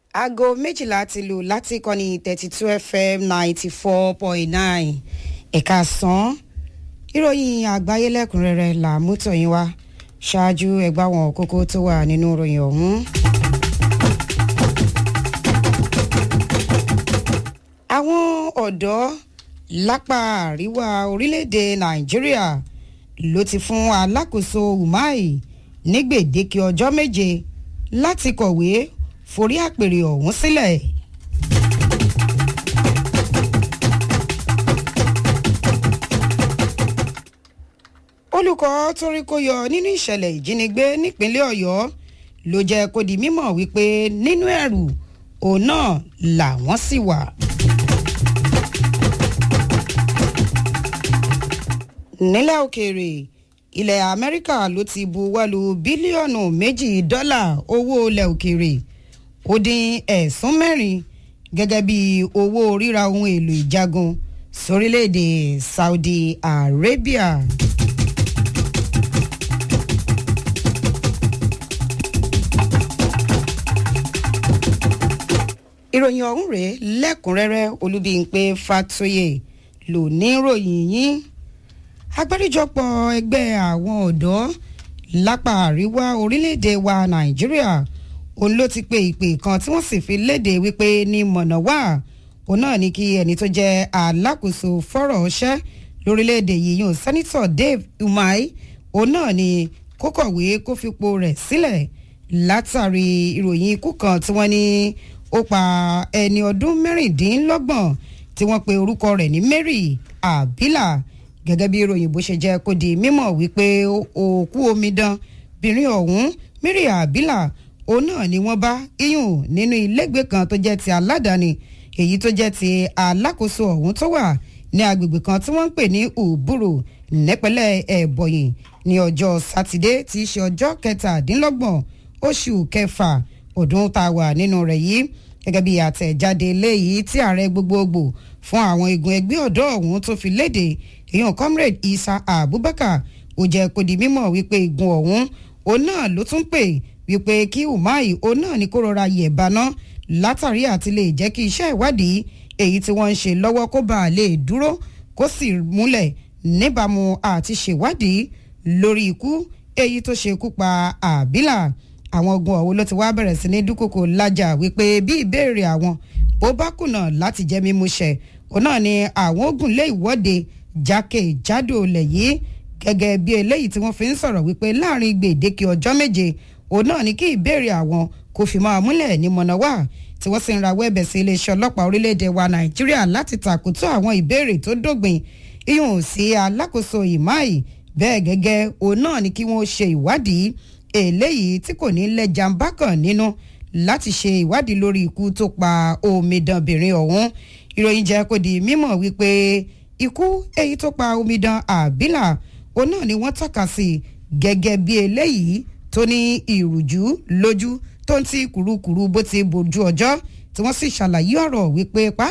aago méjìlá ti lù láti kọ́ni thirty two fm ninety four point nine ẹ̀ka sàn ìròyìn àgbáyé lẹ́kùnrẹ́rẹ́ là mú tọ̀yìn wá ṣáájú ẹgbẹ́ àwọn kókó tó wà nínú ìròyìn ọ̀hún. àwọn ọ̀dọ́ lápá àríwá orílẹ̀-èdè nàìjíríà ló ti fún alákòóso umai ní gbèdéke ọjọ́ méje láti kọ̀wé forí àpèrè ọ̀hún sílẹ̀. olùkọ́ torí kó yọ nínú ìṣẹ̀lẹ̀ ìjínigbé nípínlẹ̀ ọ̀yọ́ ló jẹ́ kó di mímọ̀ wípé nínú ẹ̀rù òun náà làwọn sì wà. nílẹ̀ òkèèrè ilẹ̀ amẹ́ríkà ló ti buwọ́lu bílíọ̀nù méjì dọ́là owó ilẹ̀ òkèèrè ó dín ẹ̀sùn mẹ́rin gẹ́gẹ́ bí owó ríra ohun èlò ìjagun sórílẹ̀‐èdè saudi arabia. ìròyìn ọ̀hún rèé lẹ́kùnrẹ́rẹ́ olúbíyìnpé fatoyè lò ní ròyìn yín agbáríjọpọ̀ ẹgbẹ́ àwọn ọ̀dọ́ lápá àríwá orílẹ̀-èdè wa nàìjíríà òun ló ti pe ìpè kan tí wọ́n sì fi léde wípé ní mọ̀nà wà òun náà ní kí ẹni tó jẹ́ alákòóso fọ́rọ̀ ọṣẹ́ lórílẹ̀-èdè yìí yóò sẹ́nitọ̀ dave umai òun náà ní kó kọ̀wé kó fipò rẹ̀ sílẹ̀ látàrí ìròyìn ikú kan tí wọ́n ní ó pa ẹni ọdún mẹ́rìndínlọ́gbọ̀n tí wọ́n pe orúkọ rẹ̀ ní mary abila gẹ́gẹ́ bí ìròyìn bó ṣe jẹ́ kó di mímọ̀ wípé òkú omidan bìnrin ọ̀hún mary abila òun náà ni wọ́n bá iyùn nínú ilégbè kan tó jẹ́ ti aládàáni èyí tó jẹ́ ti alákòóso ọ̀hún tó wà ní agbègbè kan tí wọ́n ń pè ní òbúrò nípínlẹ̀ ẹ̀bọ̀yìn ní ọjọ́ sátidé tí í ṣe ọjọ́ kẹtàdínlọ́gbọ̀n oṣù kẹfà ọdún tá a wà nínú rẹ̀ yìí gẹ́gẹ́ bí àtẹ̀jáde léyìí tí ààrẹ gbogbogbò fún àwọn igun ẹgbẹ́ ọ̀dọ́ ọ̀hún tó fi léde èèyàn comrade isa abubakar ó jẹ́ kó di mímọ̀ wípé igun ọ̀hún òun náà ló tún pè wípé kí umai òun náà ní kó rọra yẹ̀ báná látàrí àti lè jẹ́ kí iṣẹ́ ìwádìí èyí tí wọ́n ń ṣe lọ́wọ́ kó bàa lè dúró kó sì múlẹ̀ níbàámu àti ṣèwádìí lórí ikú èyí tó ṣekú pa àbílà àwọn ogun ọ̀hún ló ti wá bẹ̀rẹ̀ sí ní dúkòkò lájà wípé bí ìbéèrè àwọn bó bá kùnà láti jẹ́ mímú ṣẹ òun náà ni àwọn ogun lé ìwọ́de jákèjádò ilẹ̀ yìí gẹ́gẹ́ bí eléyìí tí wọ́n fi ń sọ̀rọ̀ wípé láàrin gbèdéke ọjọ́ méje òun náà ni kí ìbéèrè àwọn kò fi máa múlẹ̀ ní mọ̀nàwá tí wọ́n sì ń rawọ́ ẹ̀bẹ̀ sí iléeṣẹ́ ọlọ́pàá orílẹ̀-èdè wa nàìjíríà láti tàkótó àwọn ìbéèrè tó dógbìn ihun sí alákòóso ìmáì bẹ́ẹ̀ gẹ́gẹ́ òun náà ni kí wọ́n ṣe ìwádìí eléyìí tí kò ní lẹ́jà ń bá kàn nínú láti ṣe ìwádìí lórí ikú tó pa omidanbìnrin ọ̀hún ìròyìn jẹ́ kó di mímọ̀ wípé ikú èyí tó pa omidan àbílà òun náà ni wọ́n tọ́ka sí gẹ́gẹ́ bí eléyìí tó ní ìrùjú lójú tó ń ti kùrukùru bó ti bójú ọjọ́ tí wọ́n sì ṣàlàyé ọ̀rọ̀ wípé